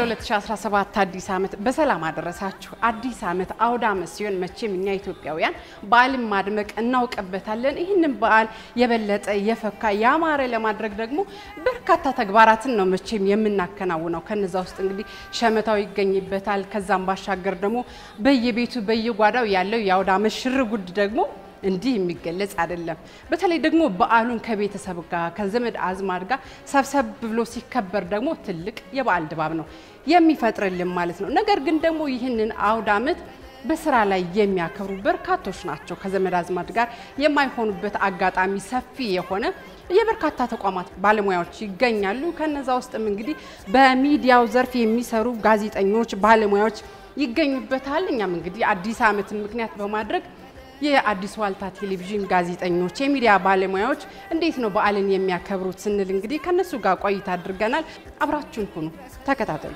ለ2017 አዲስ ዓመት በሰላም አደረሳችሁ። አዲስ ዓመት አውደ ዓመት ሲሆን መቼም እኛ ኢትዮጵያውያን በዓልን ማድመቅ እናውቅበታለን። ይህንን በዓል የበለጠ የፈካ ያማረ ለማድረግ ደግሞ በርካታ ተግባራትን ነው መቼም የምናከናውነው። ከነዛ ውስጥ እንግዲህ ሸመታው ይገኝበታል። ከዛም ባሻገር ደግሞ በየቤቱ በየጓዳው ያለው የአውደ ዓመት ሽርጉድ ደግሞ እንዲህ የሚገለጽ አይደለም። በተለይ ደግሞ በዓሉን ከቤተሰብ ጋር ከዘመድ አዝማድ ጋር ሰብሰብ ብሎ ሲከበር ደግሞ ትልቅ የበዓል ድባብ ነው የሚፈጥርልን ማለት ነው። ነገር ግን ደግሞ ይህንን አውደ ዓመት በስራ ላይ የሚያከብሩ በርካቶች ናቸው። ከዘመድ አዝማድ ጋር የማይሆኑበት አጋጣሚ ሰፊ የሆነ የበርካታ ተቋማት ባለሙያዎች ይገኛሉ። ከነዛ ውስጥም እንግዲህ በሚዲያው ዘርፍ የሚሰሩ ጋዜጠኞች፣ ባለሙያዎች ይገኙበታል። እኛም እንግዲህ አዲስ ዓመትን ምክንያት በማድረግ የአዲስ ዋልታ ቴሌቪዥን ጋዜጠኞች፣ የሚዲያ ባለሙያዎች እንዴት ነው በዓልን የሚያከብሩት ስንል እንግዲህ ከነሱ ጋር ቆይታ አድርገናል። አብራችሁን ሁኑ፣ ተከታተሉ።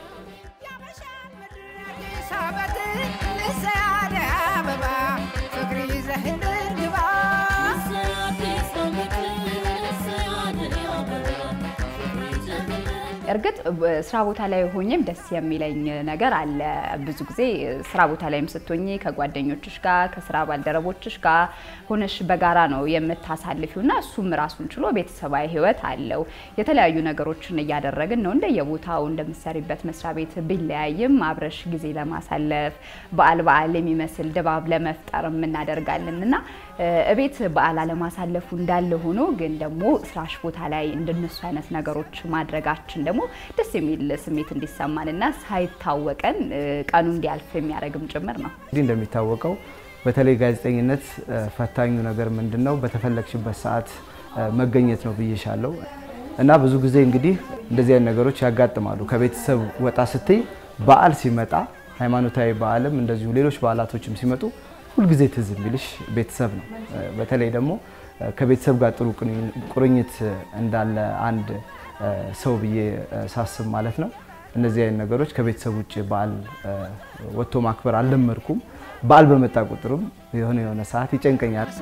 እርግጥ ስራ ቦታ ላይ ሆኜም ደስ የሚለኝ ነገር አለ። ብዙ ጊዜ ስራ ቦታ ላይም ስትሆኚ ከጓደኞችሽ ጋር ከስራ ባልደረቦችሽ ጋር ሆነሽ በጋራ ነው የምታሳልፊው እና እሱም ራሱን ችሎ ቤተሰባዊ ሕይወት አለው። የተለያዩ ነገሮችን እያደረግን ነው እንደየቦታው እንደምትሰሪበት መስሪያ ቤት ቢለያይም አብረሽ ጊዜ ለማሳለፍ በዓል በዓል የሚመስል ድባብ ለመፍጠር እናደርጋለን እና እቤት በዓል አለማሳለፉ እንዳለ ሆኖ ግን ደግሞ ስራሽ ቦታ ላይ እንደነሱ አይነት ነገሮች ማድረጋችን ደግሞ ደስ የሚል ስሜት እንዲሰማን እና ሳይታወቀን ቀኑ እንዲያልፍ የሚያደርግም ጭምር ነው። እንግዲህ እንደሚታወቀው በተለይ ጋዜጠኝነት ፈታኙ ነገር ምንድን ነው? በተፈለግሽበት ሰዓት መገኘት ነው ብዬሻለሁ። እና ብዙ ጊዜ እንግዲህ እንደዚህ አይነት ነገሮች ያጋጥማሉ። ከቤተሰብ ወጣ ስትይ በዓል ሲመጣ ሃይማኖታዊ በዓልም እንደዚሁ ሌሎች በዓላቶችም ሲመጡ ሁልጊዜ ትዝ የሚልሽ ቤተሰብ ነው። በተለይ ደግሞ ከቤተሰብ ጋር ጥሩ ቁርኝት እንዳለ አንድ ሰው ብዬ ሳስብ ማለት ነው። እነዚህ አይነት ነገሮች ከቤተሰብ ውጭ በዓል ወጥቶ ማክበር አልለመድኩም። በዓል በመጣ ቁጥርም የሆነ የሆነ ሰዓት ይጨንቀኛል።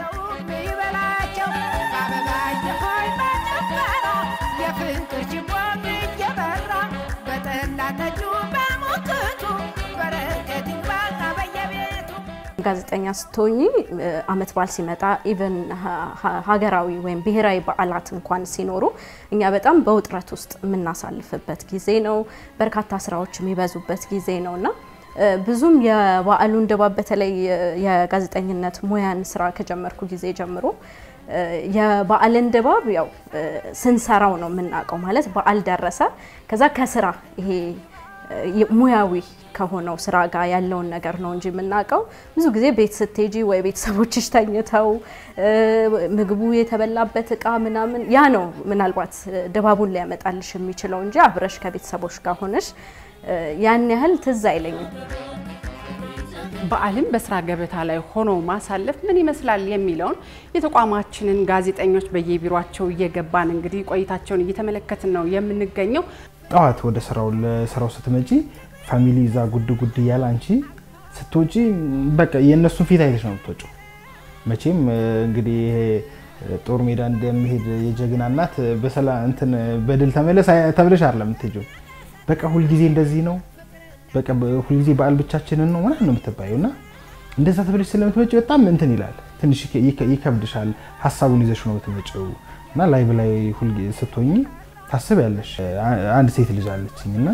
ጋዜጠኛ ስትሆኚ አመት በዓል ሲመጣ ኢቨን ሀገራዊ ወይም ብሔራዊ በዓላት እንኳን ሲኖሩ እኛ በጣም በውጥረት ውስጥ የምናሳልፍበት ጊዜ ነው። በርካታ ስራዎች የሚበዙበት ጊዜ ነው እና ብዙም የበዓሉን ድባብ በተለይ የጋዜጠኝነት ሙያን ስራ ከጀመርኩ ጊዜ ጀምሮ የበዓልን ድባብ ያው ስንሰራው ነው የምናውቀው። ማለት በዓል ደረሰ፣ ከዛ ከስራ ይሄ ሙያዊ ከሆነው ስራ ጋር ያለውን ነገር ነው እንጂ የምናውቀው። ብዙ ጊዜ ቤት ስትሄጂ ወይ ቤተሰቦችሽ ተኝተው ምግቡ የተበላበት እቃ ምናምን ያ ነው ምናልባት ድባቡን ሊያመጣልሽ የሚችለው እንጂ አብረሽ ከቤተሰቦች ጋር ሆነሽ ያን ያህል ትዝ አይለኝም። በዓልን በስራ ገበታ ላይ ሆኖ ማሳለፍ ምን ይመስላል የሚለውን የተቋማችንን ጋዜጠኞች በየቢሯቸው እየገባን እንግዲህ ቆይታቸውን እየተመለከትን ነው የምንገኘው። ጠዋት ወደ ስራው ለስራው ስትመጪ ፋሚሊ ይዛ ጉድ ጉድ እያለ አንቺ ስትወጪ በቃ የእነሱን ፊት አይተሽ ነው የምትወጪው። መቼም እንግዲህ ይሄ ጦር ሜዳ እንደሚሄድ የጀግና እናት በሰላም እንትን በድል ተመለስ ተብለሽ አይደለም የምትሄጂው። በቃ ሁልጊዜ እንደዚህ ነው፣ በቃ ሁልጊዜ በዓል ብቻችንን ነው ምናምን ነው የምትባየው እና እንደዛ ተብለሽ ስለምትመጪ በጣም እንትን ይላል፣ ትንሽ ይከብድሻል። ሀሳቡን ይዘሽ ነው የምትመጪው እና ላይቭ ላይ ሁልጊዜ ስትሆኚ ታስቢያለሽ። አንድ ሴት ልጅ አለችኝ እና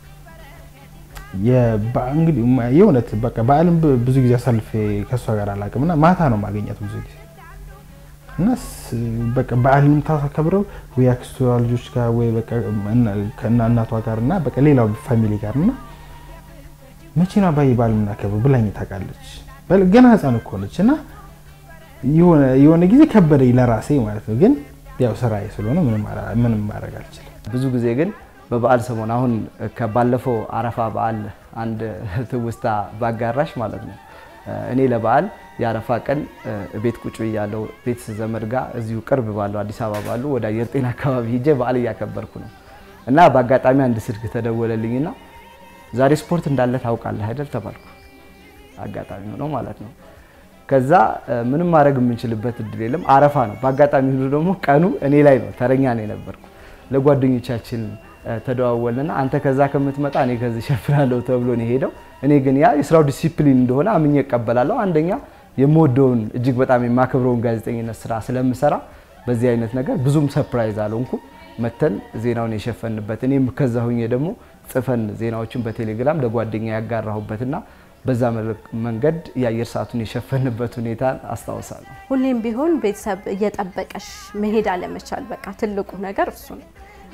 እንግዲህ የእውነት በቃ በዓልን ብዙ ጊዜ አሳልፌ ከእሷ ጋር አላውቅም እና ማታ ነው ማገኘት ብዙ ጊዜ እና በቃ በዓልን የምታከብረው ወይ አክስቷ ልጆች ጋር ወይ በቃ ከእናቷ ጋር እና በቃ ሌላው ፋሚሊ ጋር እና መቼ ነው አባዬ በዓል የምናከብረው ብላኝ ታውቃለች። ገና ሕፃን እኮ ነች እና የሆነ ጊዜ ከበደኝ ለራሴ ማለት ነው ግን ያው ስራዬ ስለሆነ ምንም ማድረግ አልችልም። ብዙ ጊዜ ግን በበዓል ሰሞን አሁን ከባለፈው አረፋ በዓል አንድ ትውስታ ባጋራሽ ማለት ነው። እኔ ለበዓል የአረፋ ቀን ቤት ቁጭ ብያለሁ ቤት ዘመድ ጋር እዚሁ ቅርብ ባለው አዲስ አበባ ባሉ ወደ አየር ጤና አካባቢ ሄጄ በዓል እያከበርኩ ነው እና በአጋጣሚ አንድ ስልክ ተደወለልኝና ዛሬ ስፖርት እንዳለ ታውቃለህ አይደል ተባልኩ። አጋጣሚ ሆኖ ማለት ነው። ከዛ ምንም ማድረግ የምንችልበት እድል የለም። አረፋ ነው። በአጋጣሚ ሆኖ ደግሞ ቀኑ እኔ ላይ ነው፣ ተረኛ ነው የነበርኩ። ለጓደኞቻችን ተደዋወልና አንተ ከዛ ከምትመጣ እኔ ከዚህ ሸፍናለሁ ተብሎ ነው የሄደው። እኔ ግን ያ የስራው ዲሲፕሊን እንደሆነ አምኜ እቀበላለሁ። አንደኛ የምወደውን እጅግ በጣም የማከብረውን ጋዜጠኝነት ስራ ስለምሰራ በዚህ አይነት ነገር ብዙም ሰርፕራይዝ አልሆንኩም። መተን ዜናውን የሸፈንበት እኔም ከዛ ሁኜ ደግሞ ጽፈን ዜናዎችን በቴሌግራም ለጓደኛ ያጋራሁበትና በዛ መንገድ የአየር ሰዓቱን የሸፈንበት ሁኔታ አስታውሳለሁ። ሁሌም ቢሆን ቤተሰብ እየጠበቀሽ መሄድ አለመቻል፣ በቃ ትልቁ ነገር እሱ ነው።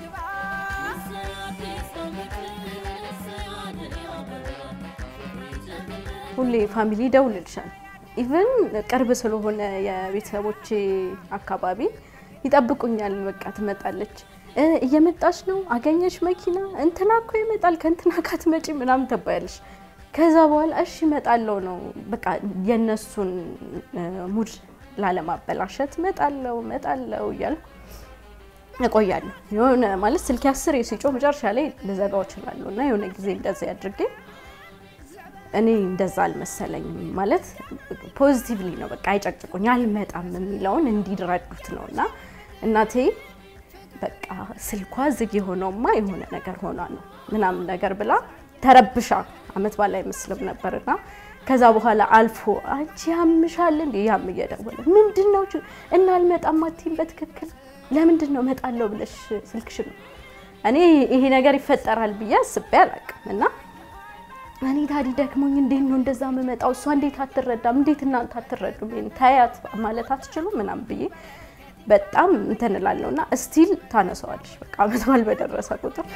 ሁሌ ፋሚሊ ይደውልልሻል። ኢቨን ቅርብ ስለሆነ የቤተሰቦቼ አካባቢ ይጠብቁኛል። በቃ ትመጣለች፣ እየመጣች ነው፣ አገኘሽ መኪና እንትና እኮ ይመጣል፣ ከእንትና ካትመጪ ምናምን ትባያለሽ። ከዛ በኋላ እሺ እመጣለሁ ነው በቃ የእነሱን ሙድ ላለማበላሸት እመጣለሁ እመጣለሁ እያልኩ እቆያለሁ። የሆነ ማለት ስልክ አስር ሲጮህ መጨረሻ ላይ ልዘጋው እችላለሁ እና የሆነ ጊዜ እንደዚህ አድርጌ እኔ እንደዛ አልመሰለኝም። ማለት ፖዚቲቭሊ ነው በቃ አይጨቅጭቁኝ አልመጣም የሚለውን እንዲረዱት ነው እና እናቴ በቃ ስልኳ ዝግ የሆነውማ የሆነ ነገር ሆኗ ነው ምናምን ነገር ብላ ተረብሻ አመት ባላ አይመስልም ነበርና ከዛ በኋላ አልፎ አንቺ ያምሻል እንዴ ያም እየደወለ ምንድን ነው እና አልመጣም አትይም በትክክል ለምንድን ነው እመጣለሁ ብለሽ ስልክሽ ነው እኔ ይሄ ነገር ይፈጠራል ብዬ አስቤ አላውቅም እና እኔ ታዲ ደክሞኝ እንዴት ነው እንደዛ የምመጣው እሷ እንዴት አትረዳም እንዴት እናንተ አትረዱም ይሄን ታያት ማለት አትችሉም ምናምን ብዬ በጣም እንትን እላለሁ እና እስቲል ታነሰዋለሽ በቃ አመት በዓል በደረሰ ቁጥር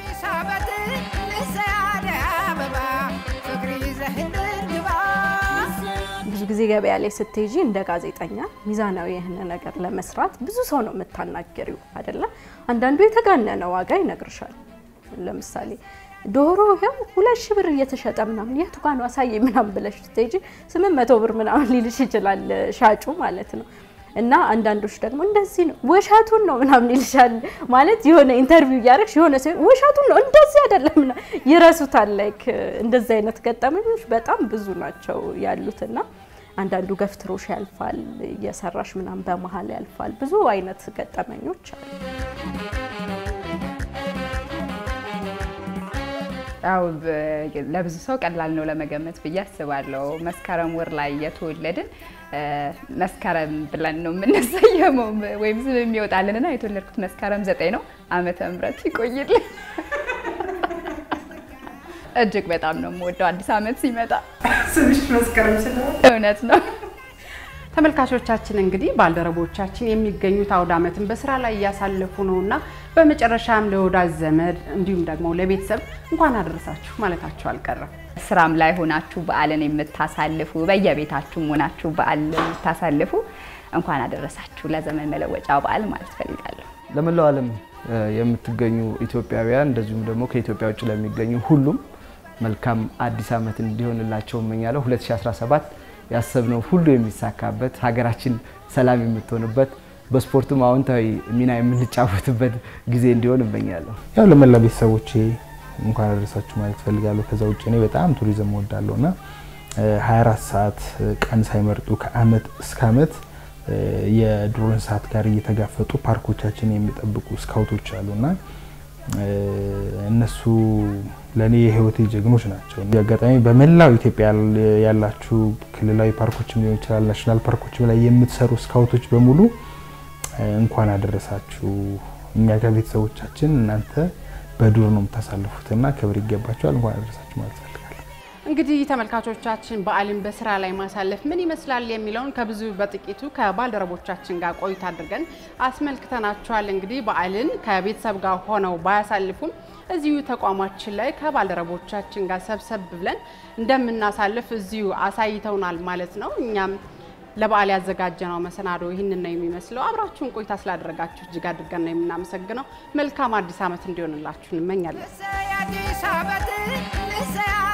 ብዙ ጊዜ ገበያ ላይ ስትሄጂ እንደ ጋዜጠኛ ሚዛናዊ የሆነ ነገር ለመስራት ብዙ ሰው ነው የምታናገሪው አይደለ? አንዳንዱ የተጋነነ ዋጋ ይነግርሻል። ለምሳሌ ዶሮ ይኸው ሁለት ሺህ ብር እየተሸጠ ምናምን የቱ ጋ ነው አሳየኝ ምናምን ብለሽ ስትሄጂ ስምንት መቶ ብር ምናምን ሊልሽ ይችላል ሻጩ ማለት ነው። እና አንዳንዶች ደግሞ እንደዚህ ነው ውሸቱን ነው ምናምን ይልሻል። ማለት የሆነ ኢንተርቪው እያደረግሽ የሆነ ሰው ውሸቱን ነው እንደዚህ አይደለም ይረሱታል። ላይክ እንደዚህ አይነት ገጠመኞች በጣም ብዙ ናቸው ያሉት እና አንዳንዱ ገፍትሮሽ ያልፋል፣ እየሰራሽ ምናምን በመሀል ያልፋል። ብዙ አይነት ገጠመኞች አሉ። ያው ለብዙ ሰው ቀላል ነው ለመገመት ብዬ አስባለሁ። መስከረም ወር ላይ የተወለድን መስከረም ብለን ነው የምንሰየመው ወይም ስም የሚወጣልን እና የተወለድኩት መስከረም ዘጠኝ ነው። ዓመተ ምሕረት ይቆይልን። እጅግ በጣም ነው የምወደው አዲስ ዓመት ሲመጣ ስምሽ መስከረም ስለሆነ እውነት ነው። ተመልካቾቻችን እንግዲህ ባልደረቦቻችን የሚገኙት አውደ ዓመትን በስራ ላይ እያሳለፉ ነው እና በመጨረሻም ለወዳጅ ዘመድ እንዲሁም ደግሞ ለቤተሰብ እንኳን አደረሳችሁ ማለታችሁ አልቀረም። ስራም ላይ ሆናችሁ በዓልን የምታሳልፉ በየቤታችሁም ሆናችሁ በዓል የምታሳልፉ እንኳን አደረሳችሁ ለዘመን መለወጫ በዓል ማለት ፈልጋለሁ። ለመላው ዓለም የምትገኙ ኢትዮጵያውያን እንደዚሁም ደግሞ ከኢትዮጵያ ውጭ ለሚገኙ ሁሉም መልካም አዲስ ዓመት እንዲሆንላቸው እመኛለሁ። 2017 ያሰብነው ሁሉ የሚሳካበት ሀገራችን ሰላም የምትሆንበት በስፖርቱም አዎንታዊ ሚና የምንጫወትበት ጊዜ እንዲሆን እመኛለሁ። ያው ለመላ ቤተሰቦቼ እንኳን አደረሳችሁ ማለት ፈልጋለሁ። ከዛ ውጭ እኔ በጣም ቱሪዝም ወዳለሁ እና 24 ሰዓት ቀን ሳይመርጡ ከአመት እስከ አመት የዱር እንስሳት ጋር እየተጋፈጡ ፓርኮቻችን የሚጠብቁ ስካውቶች አሉና እነሱ ለእኔ የህይወቴ ጀግኖች ናቸው። አጋጣሚ በመላው ኢትዮጵያ ያላችሁ ክልላዊ ፓርኮችም ሊሆን ይችላል ናሽናል ፓርኮችም ላይ የምትሰሩ ስካውቶች በሙሉ እንኳን አደረሳችሁ። እኛ ጋር ቤተሰቦቻችን እናንተ በዱር ነው የምታሳልፉትና ክብር ይገባቸዋል። እንኳን አደረሳችሁ ማለት ፈልጋለሁ። እንግዲህ ተመልካቾቻችን በዓልን በስራ ላይ ማሳለፍ ምን ይመስላል የሚለውን ከብዙ በጥቂቱ ከባልደረቦቻችን ጋር ቆይታ አድርገን አስመልክተናችኋል። እንግዲህ በዓልን ከቤተሰብ ጋር ሆነው ባያሳልፉም እዚሁ ተቋማችን ላይ ከባልደረቦቻችን ጋር ሰብሰብ ብለን እንደምናሳልፍ እዚሁ አሳይተውናል ማለት ነው። እኛም ለበዓል ያዘጋጀነው መሰናዶ ይህንን ነው የሚመስለው። አብራችሁን ቆይታ ስላደረጋችሁ እጅግ አድርገን ነው የምናመሰግነው። መልካም አዲስ ዓመት እንዲሆንላችሁ እንመኛለን።